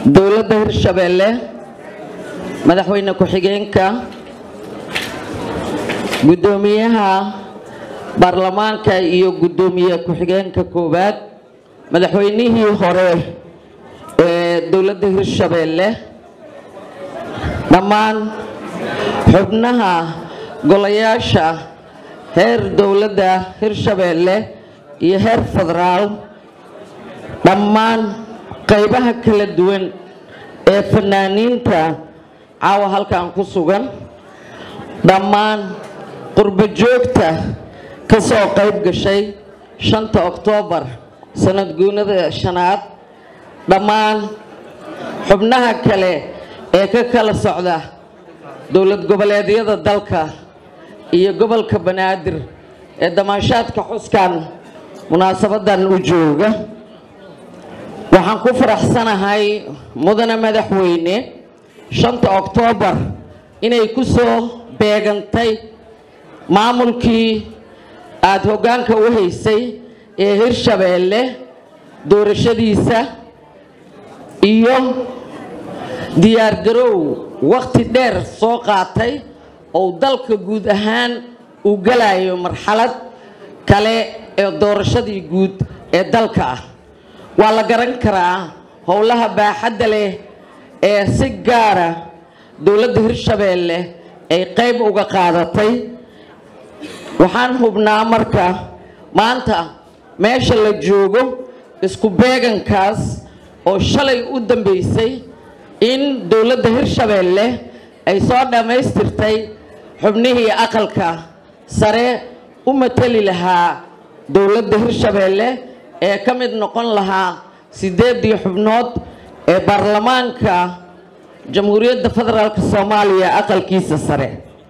dowladda hirshabeelle madaxweyne ku-xigeenka guddoomiyaha baarlamaanka iyo guddoomiye ku-xigeenka koowaad madaxweynihii hore ee dowladda hirshabeelle dhammaan xubnaha golayaasha heer dowladda hirshabeelle iyo heer federaal dhammaan qaybaha kala duwan ee fanaaniinta caawa halkan ku sugan dhammaan qurbo joogta ka soo qayb gashay shanta oktoobar sanad guunada shanaad dhammaan xubnaha kale ee ka kala socda dowlad goboleedyada dalka iyo gobolka banaadir ee damaashaadka xuskan munaasabadan u jooga waxaan ku faraxsanahay mudane madaxweyne shanta oktoobar inay ku soo beegantay maamulkii aada hoggaanka u haysay ee hirshabeelle doorashadiisa iyo diyaargarow wakhti dheer soo qaatay oo dalka guud ahaan uu galayo marxalad kale ee doorashadii guud ee dalka ah waa la garan karaa howlaha baaxadda leh ee si gaara dowladda hirshabeelle ay qayb uga qaadatay waxaan hubnaa marka maanta meesha la joogo isku beegankaas oo shalay u dambeysay in dowladda hirshabeelle ay soo dhammaystirtay xubnihii aqalka sare u mateli lahaa dowladda hirshabeelle ee ka mid noqon lahaa siddeeddii xubnood ee baarlamaanka jamhuuriyadda federaalk soomaaliya aqalkiisa sare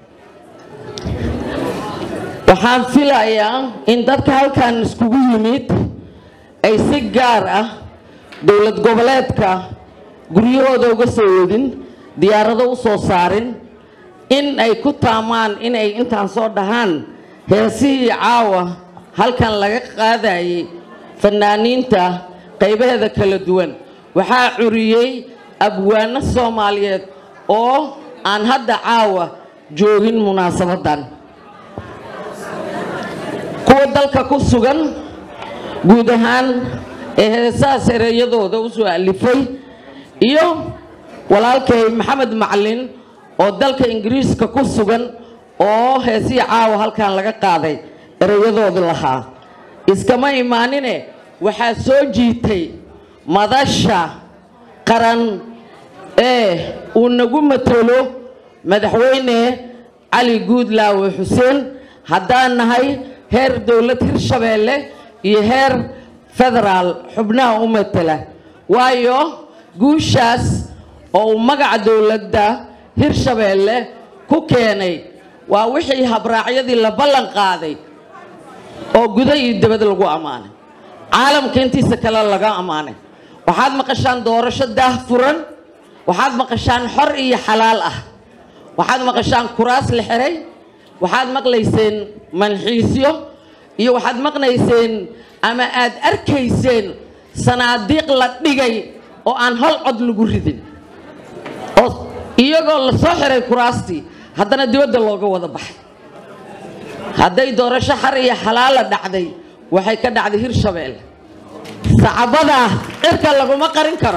waxaan filayaa in dadka halkan iskugu yimid ay si gaar ah dowlad goboleedka guryahooda uga soo wadin diyaarado u soo saarin in ay ku taamaan inay intaan soo dhahaan heesihii caawa halkan laga qaadayay fanaaniinta qaybaheeda kala duwan waxaa curiyey abwaano soomaaliyeed oo aan hadda caawa joogin munaasabaddan kuwa dalka ku sugan guud ahaan ee heesahaas ereyadooda u soo alifay iyo walaalkay maxamed macalin oo dalka ingiriiska ku sugan oo heesihii caawa halkan laga qaaday ereyadooda lahaa iskama imaanine waxaa soo jiitay madasha qaran ee uu nagu matalo madaxweyne cali guudlaawe xuseen haddaan nahay heer dowlad hirshabeelle iyo heer federaal xubnaha u matala waayo guushaas oo uu magaca dowladda hirshabeelle ku keenay waa wixii habraacyadii la ballan qaaday oo guda iyo dibad lagu ammaanay caalamka intiisa kale laga ammaanay waxaad maqashaan doorasho daah furan waxaad maqashaan xor iyo xalaal ah waxaad maqashaan kuraas la xiray waxaad maqlayseen manxiisyo iyo waxaad maqlayseen ama aad arkayseen sanaadiiq la dhigay oo aan hal cod lagu ridin oo iyagoo la soo xiray kuraastii haddana dibadda looga wada baxay hadday doorasho xar iyo xalaala dhacday waxay ka dhacday hirshabeelle sacabadaa cirka laguma qarin karo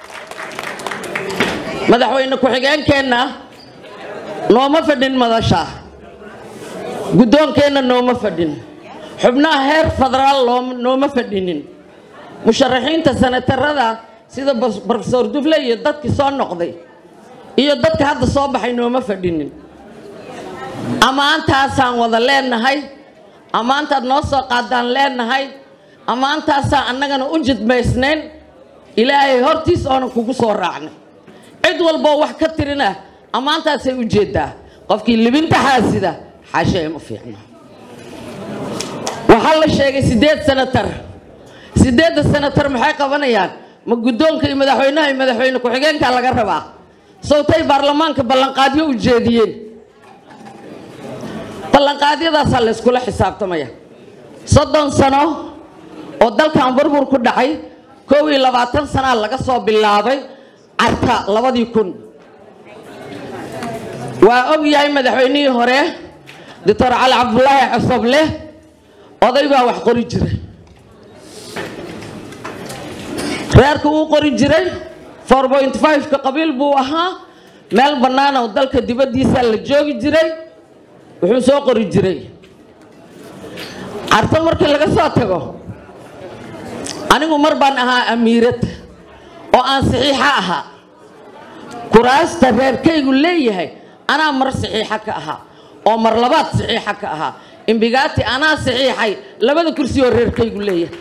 madaxweyne ku-xigeenkeenna nooma fadhin madasha guddoonkeenna nooma fadhin xubnaha heer federaal nooma fadhinin musharaxiinta senatarada sida brofesor dufle iyo dadkii soo noqday iyo dadka hadda soo baxay nooma fadhinin ammaantaasaan wada leenahay ammaantaad noo soo qaadaan leenahay ammaantaasaan annagana u jidmaysnayn ilaahay hortiis oonan kugu soo raacnay cid walboo wax ka tirina ammaantaasay u jeedaa qofkii libinta xaasida xaashe ima fiicno waxaa la sheegay siddeed senatar siddeedda senatar maxay qabanayaan ma guddoonka iyo madaxweynaha iyo madaxweyne ku-xigeenkaa laga rabaa sawtay baarlamaanka ballanqaadyo u jeediyeen ballanqaadyadaasaa la yskula xisaabtamaya soddon sano oo dalkan burbur ku dhacay kow iyo labaatan sanaa laga soo bilaabay carta labadii kun waa og yahay madaxweynihii hore doctor cali cabdulaahi cosoble oday baa wax qori jiray reerka uu qori jiray four point five-ka qabiil buu ahaa meel bannaan oo dalka dibaddiisa la joogi jiray wuxuu soo qori jiray carto markii laga soo tago anigu mar baan ahaa amiirad oo aan saxiixa ahaa kuraasta reerkaygu leeyahay anaa mar saxiixa ka ahaa oo mar labaad saxiixa ka ahaa imbigaati anaa saxiixay labada kursi oo reerkaygu leeyahay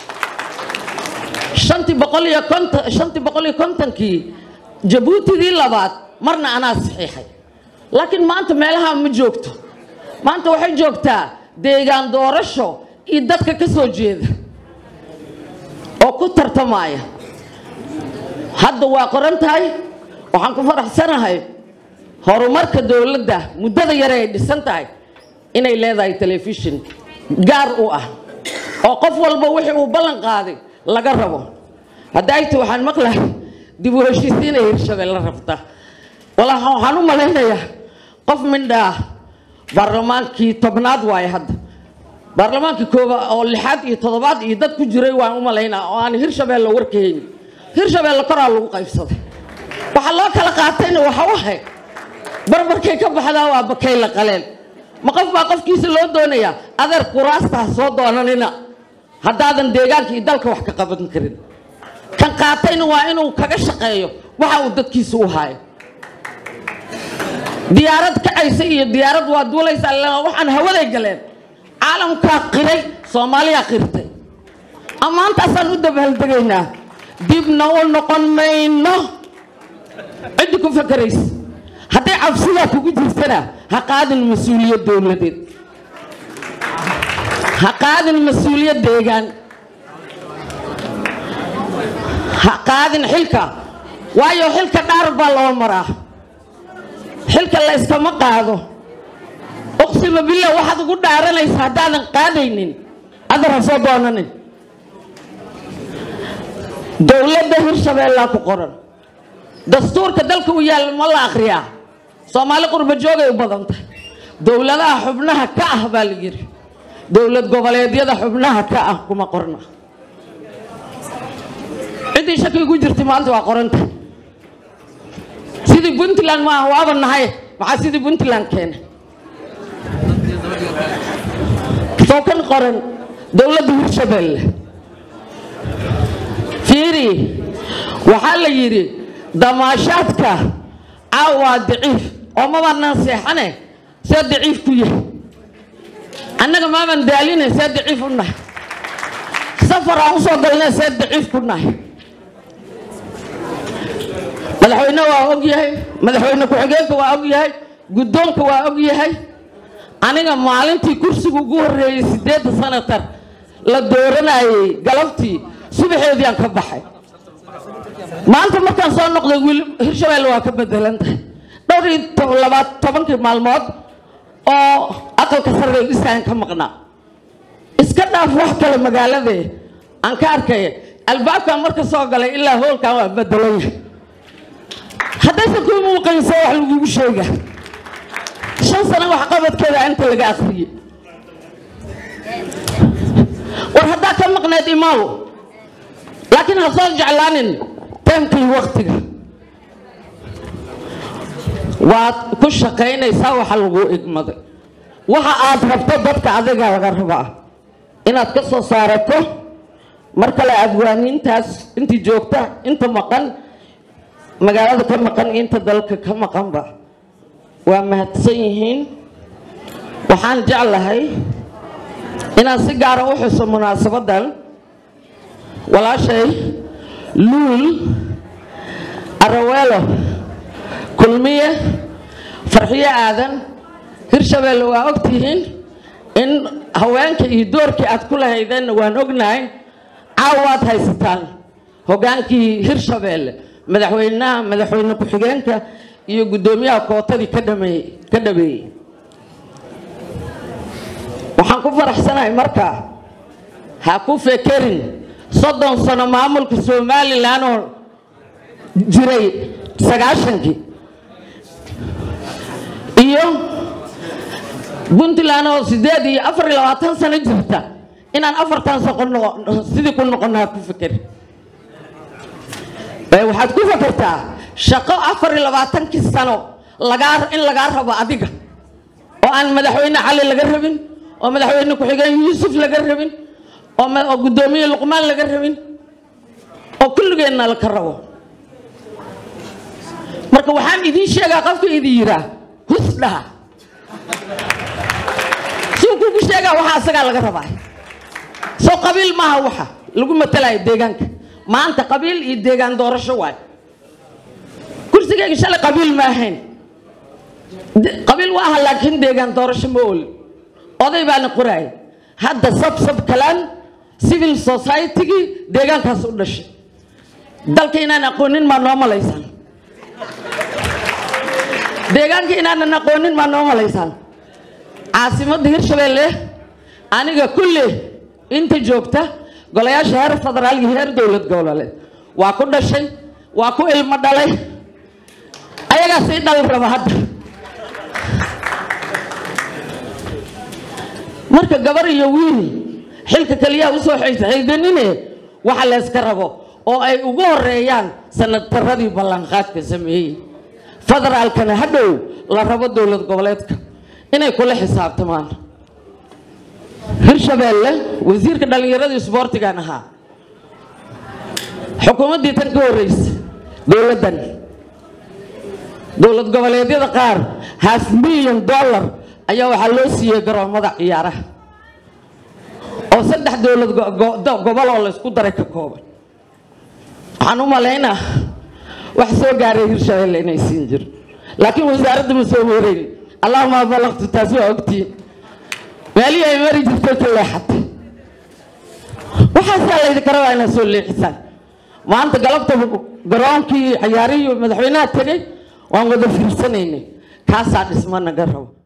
shantii boqol iyo konton shantii boqol iyo kontonkii jabuutidii labaad marna anaa saxiixay laakiin maanta meelaha ma joogto maanta waxay joogtaa deegaan doorasho iyo dadka ka soo jeeda oo ku tartamaya hadda waa qoran tahay waxaan ku faraxsanahay horumarka dowladda muddada yare ay dhisan tahay inay leedahay telefishin gaar u ah oo qof walba wixii uu ballan qaaday laga rabo haddaayta waxaan maqlahay dib u heshiisiinay hirshabelle rabta walaa waxaan u malaynayaa qof mindhaa baarlamaankii tobnaad waaye hadda baarlamaankii kooba oo lixaad iyo toddobaad iyo dad ku jiray waan u malaynaa oo aan hirshabelle warkahaynin hirshabelle koraa lagu qaybsaday waxaa loo kala qaatayna waxa wahay barbarkay ka baxdaa waa bakay la qaleen ma qof baa qofkiisa loo doonayaa adeer kuraastaa soo doonanina haddaadan deegaanka iyo dalka wax ka qaban karin kan qaatayna waa inuu kaga shaqeeyo waxa uu dadkiisa u haayo diyaarad kacaysa iyo diyaarad waa duulaysa waxaan hawaday galeen caalamkaa qiray soomaaliyaa qirtay ammaantaasaan u dabaaldegaynaa dibna u noqon mayno ciddi ku fakaraysa hadday cabsidaa kugu jirtana ha qaadin mas-uuliyad dowladeed ha qaadin mas-uuliyad deegaan ha qaadin xilka waayo xilka dhaar baa loo maraa xilka la yskama qaado uqsima billah waxaad ugu dhaaranaysa haddaadan qaadaynin adar ha soo doonanin dowladda hirshabeellaa ku qoran dastuurka dalka u yaalla ma la akhriyaa soomaali qurba joogay u badan tahay dowladaha xubnaha ka ah baa la yidhi dowlad goboleedyada xubnaha ka ah kuma qorna ciddii shaki ku jirtay maanta waa qoranta sidii puntland maaha waaba nahay maxaa sidii puntland keenay soo kan qoran dowladda hirshabelle fiiri waxaa la yidhi damaashaadka caawaa daciif oo mabaanaan seexane see daciif ku yahay annaga maaban daaline see daciif u nahay safar aan usoo galne see daciif ku nahay madaxweyne waa og yahay madaxweyne ku-xigeenka waa og yahay guddoonka waa og yahay aniga maalintii kursiga ugu horreeyey siddeedda sanatar la dooranayey galabtii subaxeedii aan ka baxay maanta markaan soo noqday wiil hirshabelle waa ka bedelantahay dhowr iyo labaad tobankii maalmood oo aqalka sare dhisaan ka maqnaa iska dhaaf wax kale magaaladee aan ka arkaya albaabkaan marka soo galay ilaa hoolkan waa bedelan yahay haddaysan kuu muuqaysa wax lagugu sheega shan sano waxqabadkeeda inta laga akriyey war haddaa ka maqneed imaaw laakiin ha soo jeclaanin taamkii waktiga waad ku shaqaynaysaa waxa lagu igmaday waxa aad rabto dadka adiga laga rabaa inaad ka soo saarato mar kale adwaaniintaas intii joogta inta maqan magaalada ka maqan iyo inta dalka ka maqanba waa mahadsan yihiin waxaan jeclahay inaan si gaara u xuso munaasabadan walaashay luul araweelo kulmiye farxiyo aadan hirshabelle waa ogtihiin in haweenka iyo doorkii aad ku lahaydeenna waan ognahay caawaad haysataan hogaankii hirshabelle madaxweynaha madaxweyne ku-xigeenka iyo guddoomiyaha kootadii ka dhameeyey ka dhameeyey waxaan ku faraxsanahay markaa ha ku fekerin soddon sano maamulka somalilan oo jiray sagaashankii iyo puntland oo sideed iyo afar iyo labaatan sano jirta inaan afartan sano sidii ku noqonaa ku fikir waxaad ku fakertaa shaqo afar iyo labaatankii sano lagaa in lagaa rabo adiga oo aan madaxweyne cali laga rabin oo madaxweyne ku-xigeen yuusuf laga rabin oo guddoomiye luqmaan laga rabin oo kulligeenna laka rabo marka waxaan idiin sheegaa qofka idin yiraa hus dhaha suu kugu sheegaa waxa asagaa laga rabaa soo qabiil maaha waxa lagu matalayo deegaanka maanta qabiil iyo deegaan doorasho waay kursigayga shalay qabiil ma ahayn qabiil waa aha laakiin deegaan doorasho ma oli oday baana qoraaya hadda sabsab kalaan civil society-gii deegaankaas u dhashay dalka inaan aqoonin maa noo malaysaan deegaanka inaanan aqoonin maa noo malaysaan caasimadda hirshabeelle aniga kulle inta joogta golayaasha heer federaal iyo heer dowlad goboleed waa ku dhashay waa ku ilmo dhalay ayagaa sii dhal raba hadda marka gabar iyo wiil xilka keliyaa usoo xaydanine waxa layska rabo oo ay ugu horeeyaan sanadtaradii ballanqaadka sameeyey federaalkana hadhow la rabo dowlad goboleedka inay kula xisaabtamaan hirshabeelle wasiirka dhallinyarada isboortigan ahaa xukuumaddii tan ka horreysa dowladdan dowlad goboleedyada qaar half milyan dollar ayaa waxaa loo siiyey garoomada ciyaaraha oo saddex dowlad gobol oo laysku daray ka kooban waxaan u malaynaa wax soo gaaray hirshabeelle inay siin jiro laakiin wasaaradda ma soo horeyn allahuma balaqtu taas waa ogtiin meelihii ay mari jirtay ka leexatay waxaasaa laydinka rabaa inaad soo leexisaan maanta galabta garoonkii ciyaarihii madaxweynaha tegay waan wada fiirsanaynay kaasaa dhisma naga rabo